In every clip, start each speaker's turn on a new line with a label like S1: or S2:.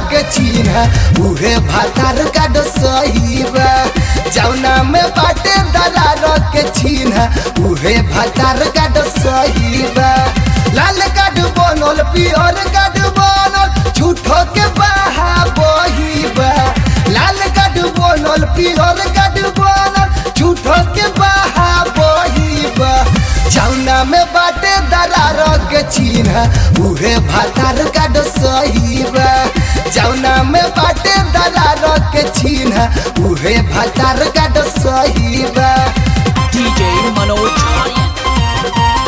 S1: के चिन्ह उहे भातार का सही बा जौना में बाटे दरार के चिन्ह उहे भातार का सही बा लाल कार्ड बनल पियर कार्ड बनल झूठो के बहा बही बा लाल कार्ड बनल पियर कार्ड बनल झूठो के बहा बही बा जौना में बाटे दरार के चिन्ह उहे भातार का सही बा जौना में बाटे दरार के चिन्ह उहे भातार का सही बा
S2: DJ Manoj Aryan.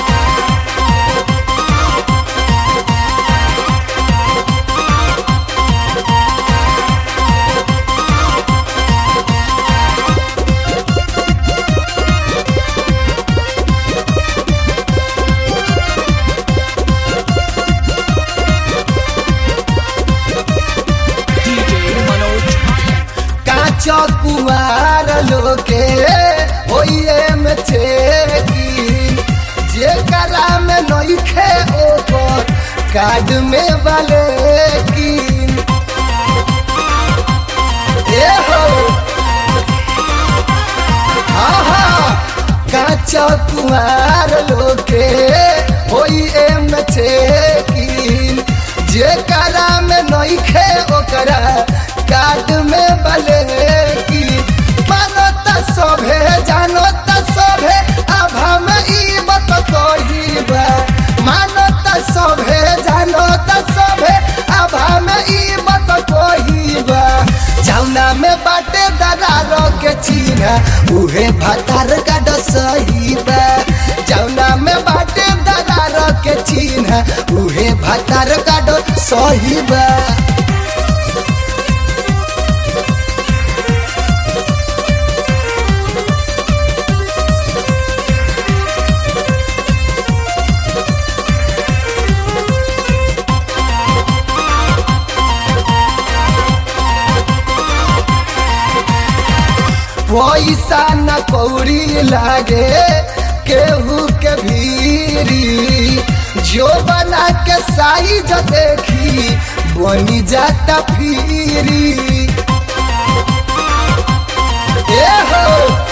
S2: DJ Manoj Aryan.
S1: काचो कुमार लोके होइए में छेकी जे करा में नइखे ओकर कार्ड में वाले की ए हो आहा काचो कुमार लोके होइए में छेकी जे करा में नइखे ओकरा कार्ड में बले की मानो त सभे जानो त सभे आभा में ई मत कहिबा मानो त सभे जानो त सभे आभा में ई मत कहिबा जौना में बाटे दरार के चिन्ह उहे भातार का सही बा जौना में बाटे दरार के चिन्ह उहे भातार का सही बा पैसा न कौड़ी लागे केहू के भीरी जो बना के साइज देखी बनी जाता फिरी ए हो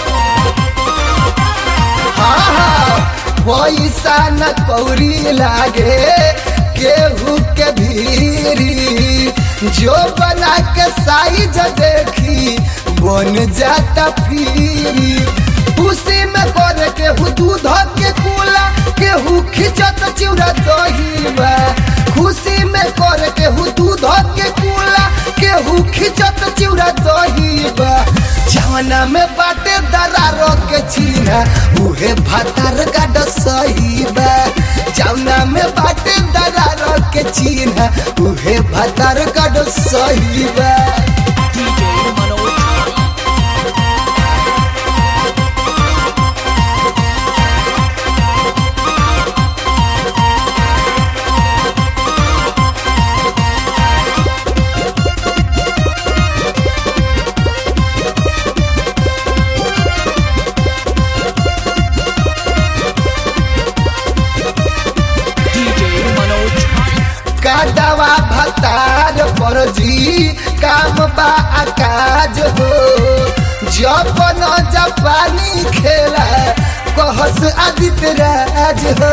S1: हाँ हाँ पैसा न कौड़ी लागे केहू के भीरी जो बना के साइज देखी बन जाता फिरी उसी में कर केहू दूध के कूला केहू खिंचत चिउरा दही बा खुशी में कर केहू दूध के कूला केहू खिंचत चिउरा दही बा जवना में बाटे दरार के चिन्ह उहे भातार का सही बा जवना में बाटे दरार के चिन्ह उहे भातार का सही बा
S2: DJ Manoj Aryan. DJ Manoj Aryan.
S1: काटवा भतार पर जी काम बा आकाज हो जब न जापानी खेला कहस आदित्य राज हो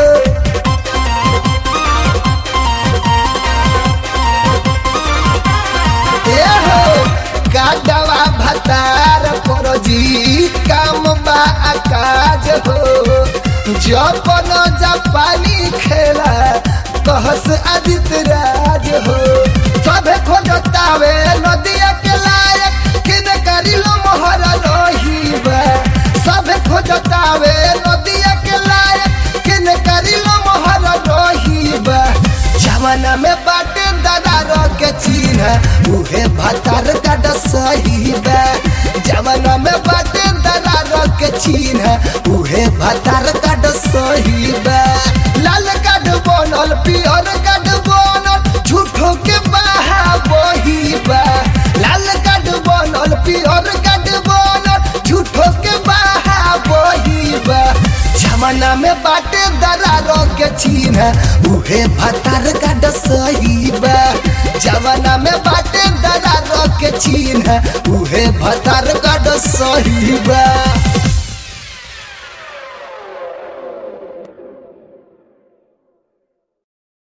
S1: ए हो काटवा भतार पर जी काम बा आकाज हो जब न जापानी खेला कहस आदित्य राज हो सभे खोजतावे नदिया के लायक किन करिलो मोहर लोहीबा सभे खोजतावे नदिया के लायक किन करिलो मोहर लोहीबा जमाना में बाटे दरार के चिन्ह उहे भातार का सही बा जमाना में बाटे दरार के चिन्ह उहे भातार का सही बा लाल कार्ड बनल पियर कार्ड बनल झूठो के बहा बही बा लाल कार्ड बनल पियर कार्ड बनल झूठो के बहा बही बा जमाना में बाटे दरार के चिन्ह उहे भातार का सही बा जवाना में बाटे दरार के चिन्ह उहे भतार गड सही बा